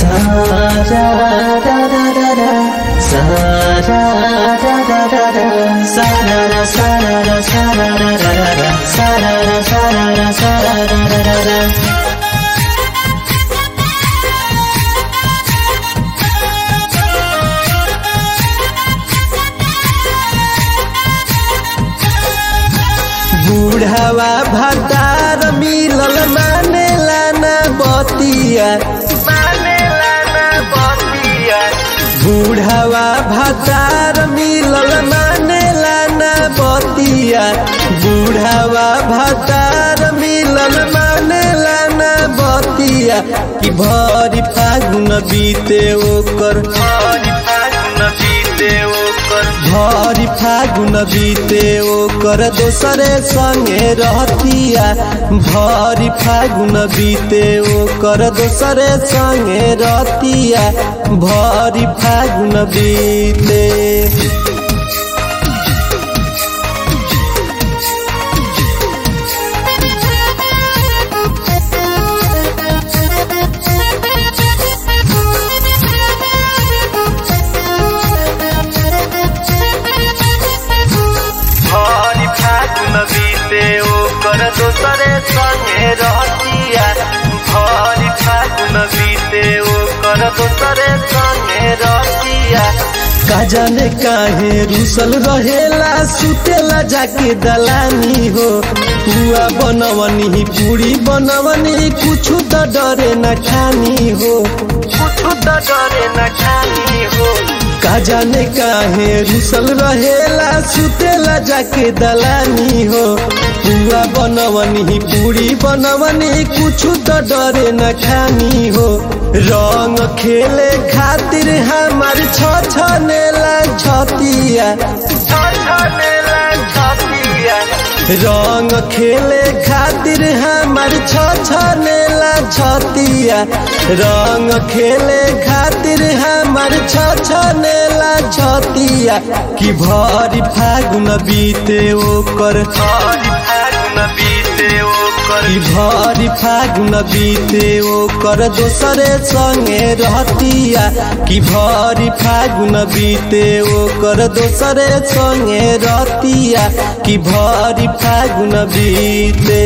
sa ra ra ra ra ra sa ra ra ra ra ra sa ra ra sa ra ra sa ra ra ra ra ra sa ra ra sa ra ra sa ra ra ra ra ra बूढ़ावा भतार मिलल माने लाना बतिया माने लाना बतिया बूढ़ावा भतार मिलल माने लाना बतिया बूढ़ावा भतार मिलल माने लाना बतिया कि भरी फागुन बीते ओकर भरी फागुन बीते ओकर भरी फागुन बीते ओकर दोसरे संगे रहतिया भरी फागुन बीते ओकर दोसरे संगे रहतिया भरी फागुन बीते भरी फागुन बीते ओकर दोसरे संगे रहतिया भरी फागुन बीते ओकर दोसरे संगे रहतिया का जाने काहे रुसल रहेला सुतेला जाके दलानी हो पुआ बनवनी पूरी बनवनी कुछ तो डरे न खानी हो कुछ तो डरे न खानी हो का जाने काहे रुसल रहेला सुतेला जाके दलानी हो पुआ बनवनी पूरी बनवनी कुछ तो डरे न खानी हो रंग खेले खातिर हमार छ छनेला छतिया छनेला छतिया रंग खेले खातिर हमार छ छनेला छतिया रंग खेले खातिर हमार छ छनेला छतिया कि भरी फागुन बीते ओकर भरी फागुन बीते ओकर कि भरी फागुन बीते ओकर दोसरे संगे रहतिया कि भरी फागुन बीते ओकर दोसरे संगे रहतिया कि भरी फागुन बीते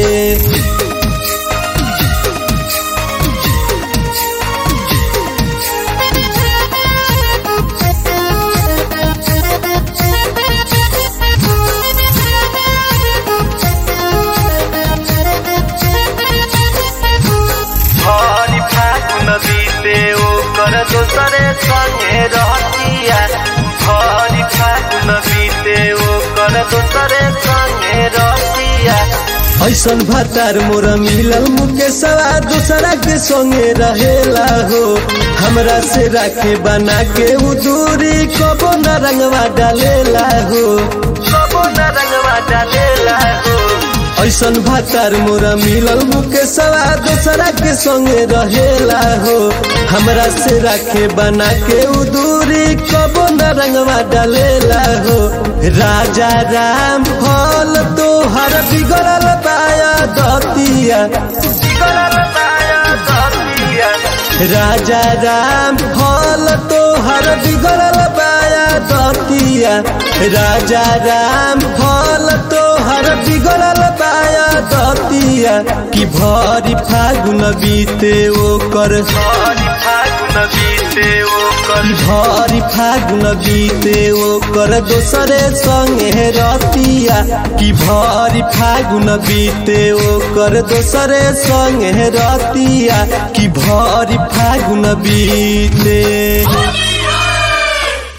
भरी फागुन बीते ओकर दोसरे संगे रहतिया भरी फागुन बीते ओकर दोसरे संगे रहतिया ऐसन भतार मोर मिलल मुकेशवा दूसरा के संगे रहेला हो हमरा से राखे बना के उ दूरी कबो न रंगवा डालेला हो कबो न रंगवा डालेला हो ऐसन भातार मोरा मिलल मुकेशवा दूसरा के संगे रहेला हो हमरा से राखे बना के उ दूरी कबो न रंगवा डालेला हो राजा राम फल तोहर बिगड़ल पाया दतिया बिगड़ल पाया दतिया राजा राम फल तोहर बिगड़ल पाया दतिया राजा राम फल तोहर बिगड़ल पाया दतिया कि भरी फागुन बीते ओकर भरी फागुन बीते ओकर भरी फागुन बीते ओकर दोसरे संगे रतिया कि भरी फागुन बीते ओकर दोसरे संगे रतिया कि भरी फागुन बीते